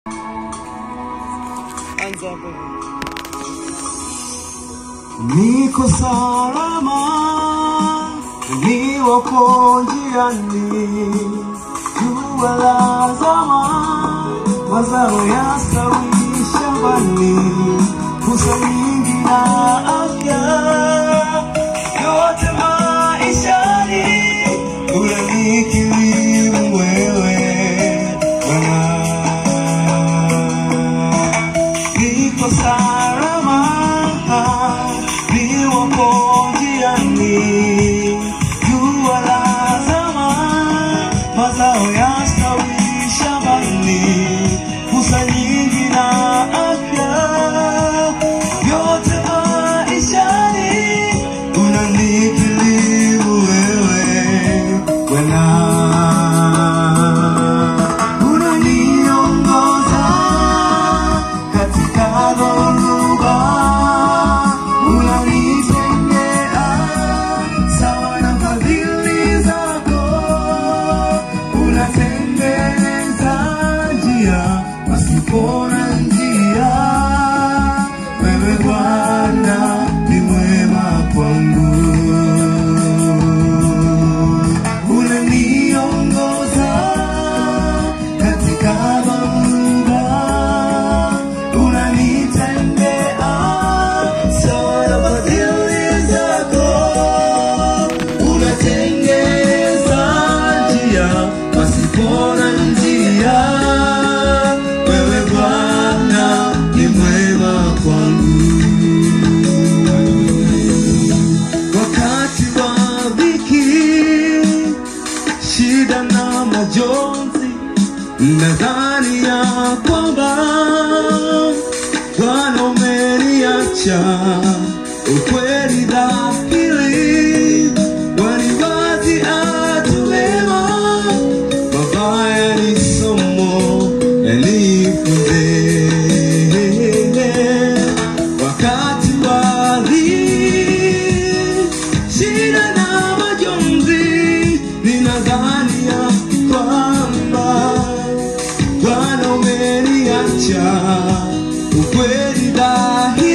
Anza hapo. Niko salama, niwako njiani, jua lazama, mazao yastawi shambani, fursa nyingi na afya, yote maishani, unanikirimu wewe Bwana niko salama, niwapo njiani, jua lazama, mazao yastawi shambani, fursa nyingi na afya, vyote maishani, unanikirimu wewe Bwana unaniongoza katika dhoruba, unanitendea sawa na fadhili zako, unatengeneza njia pasipo na njia. Wewe Bwana ni mwema kwangu unaniongoza katika dhoruba, unanitendea sawa na fadhili zako, unatengeza njia pasipo na njia. Wewe Bwana ni mwema kwangu wakati wa dhiki shida na majonzi, nadhani ya kwamba Bwana umeniacha. Ukweli dhahiri, waniwazi atuwema, mabaya ni somo yanifunze wakati wa dhiki, shida na majonzi, ninadhani ya kwamba Bwana umeniacha. Ukweli dhahiri,